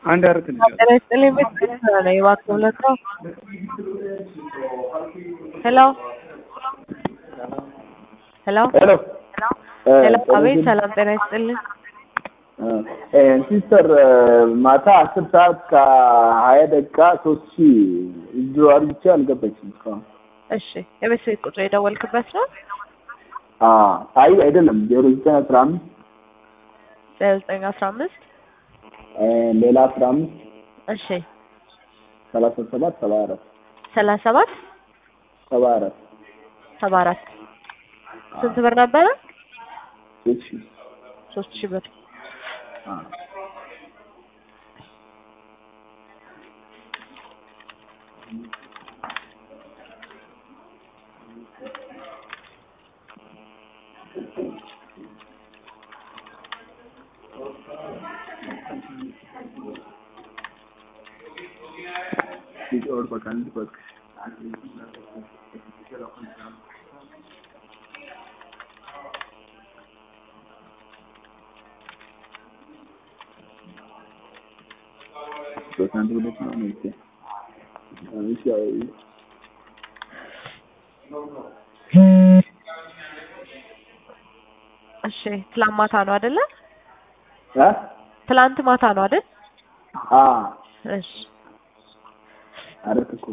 አንድ አረት ልጅ ጤና ይስጥልኝ ቤት ነው እባክህ ሁለት ነው ሄሎ ሄሎ ሄሎ ሄሎ አቤት ሰላም ጤና ይስጥልኝ ሲስተር ማታ አስር ሰዓት ከሀያ ደቂቃ ሶስት ሺህ እጁ አርግቼ አልገባችም እስካሁን። እሺ የቤት ስልክ ቁጥር የደወልክበት ነው አይ አይደለም ዜሮ ዘጠኝ አስራ አምስት ዘጠኝ አስራ አምስት ሌላ አስራ አምስት እሺ ሰላሳ ሰባት ሰባ አራት ሰላሳ ሰባት ሰባ አራት ሰባ አራት ስንት ብር ነበረ? ሶስት ሺህ ሶስት ሺህ ብር और पकाने की बात በሳንት ሁለት ነው ነው ይሄ እሺ ያው እሺ ትላንት ማታ ነው አይደለ? አ ትላንት ማታ ነው አይደል? አ እሺ አረት እኮ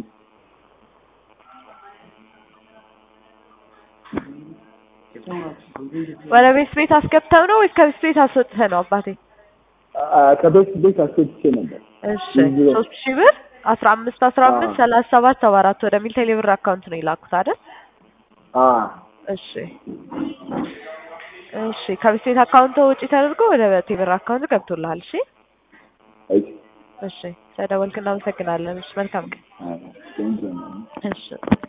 ወደ ቤት ቤት አስገብተው ነው ወይስ ከቤት ቤት አስወጥተህ ነው አባቴ? ከቤት ቤት አስወጥቼ ነበር። እሺ ሶስት ሺህ ብር አስራ አምስት አስራ አምስት ሰላሳ ሰባት ሰባ አራት ወደሚል ቴሌብር አካውንት ነው የላኩት አይደል? አ እሺ እሺ ከቤት ቤት አካውንት ውጪ ተደርጎ ወደ ቴሌብር አካውንት ገብቶልሃል። እሺ እሺ እሺ ስለደወልክ እናመሰግናለን። እሺ መልካም ቀን። አ ቴንኪው እሺ